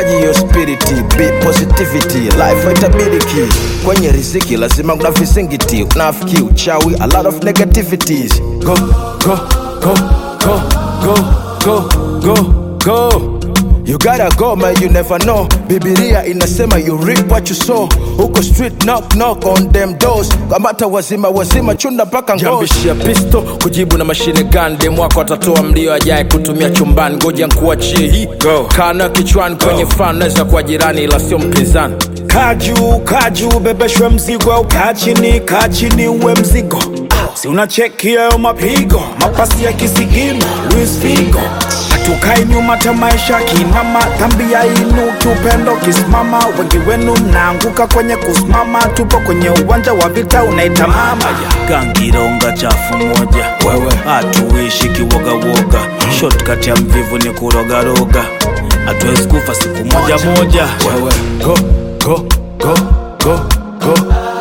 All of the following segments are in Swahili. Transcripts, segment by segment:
nahitaji hiyo spiriti be positivity life haitabiriki kwenye riziki lazima kuna visingiti unafiki uchawi a lot of negativities go go go go go go go go You gotta go man, you never know. Bibilia inasema you reap what you sow. Huko street knock knock on them doors. Kamata wazima wazima chunda mpaka ngozi. jambishia pisto kujibu na mashine gun dem wako atatoa mlio ajaye kutumia chumbani ngoja nkuachie hii kana kichwani kwenye fan naweza kuwa jirani ila sio mpinzani kaju kaju bebeshwe mzigo au kaa chini kaa chini uwe mzigo si unacheki hayo mapigo mapasi ya kisigino Luis Figo hatukai nyuma ta maisha kinama dhambi ya inuki upendo kisimama wengi wenu mnaanguka kwenye kusimama tupo kwenye uwanja wa vita unaita mama gangironga chafu moja Wewe. hatuishi kiwogawoga shortcut ya mvivu ni kurogaroga hatuwezi kufa siku moja moja Wewe go go go go go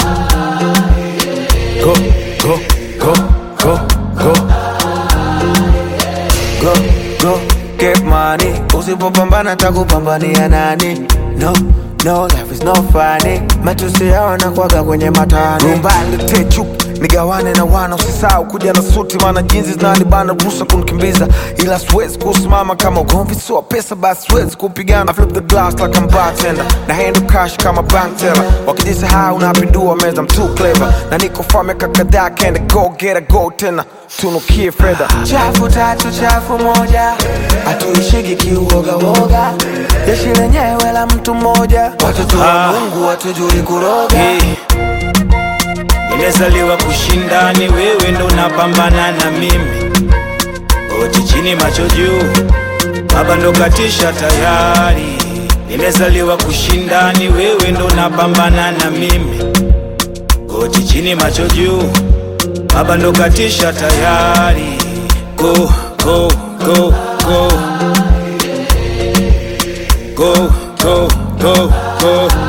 go go go go go go go get money usipopambana takupambania nani no no life is no funny matusi yao anakwaga kwenye matani rumba letee chuki nigawane na wana usisahau kuja na suti maana jinsi zinanibana ruhusa kunikimbiza ila siwezi kusimama kama ugomvi sio pesa basi siwezi kupigana I flip the glass like I'm bartender na handle cash kama bank teller wakijisahau napindua meza I'm too clever na niko far miaka kadhaa kende go get a go tena tunukie fedha chafu tatu chafu moja hatuishiki kiuogawoga jeshi lenyewe la mtu mmoja watoto wa Ah. mungu watujui kuroga Hey. Nimezaliwa kushinda, ni wewe ndo napambana na mimi. Goti chini, macho juu, baba ndo katisha tayari. Nimezaliwa kushinda, ni wewe ndo napambana na mimi. Goti chini, macho juu, baba ndo katisha tayari. Go, go, go, go. Go, go, go, go.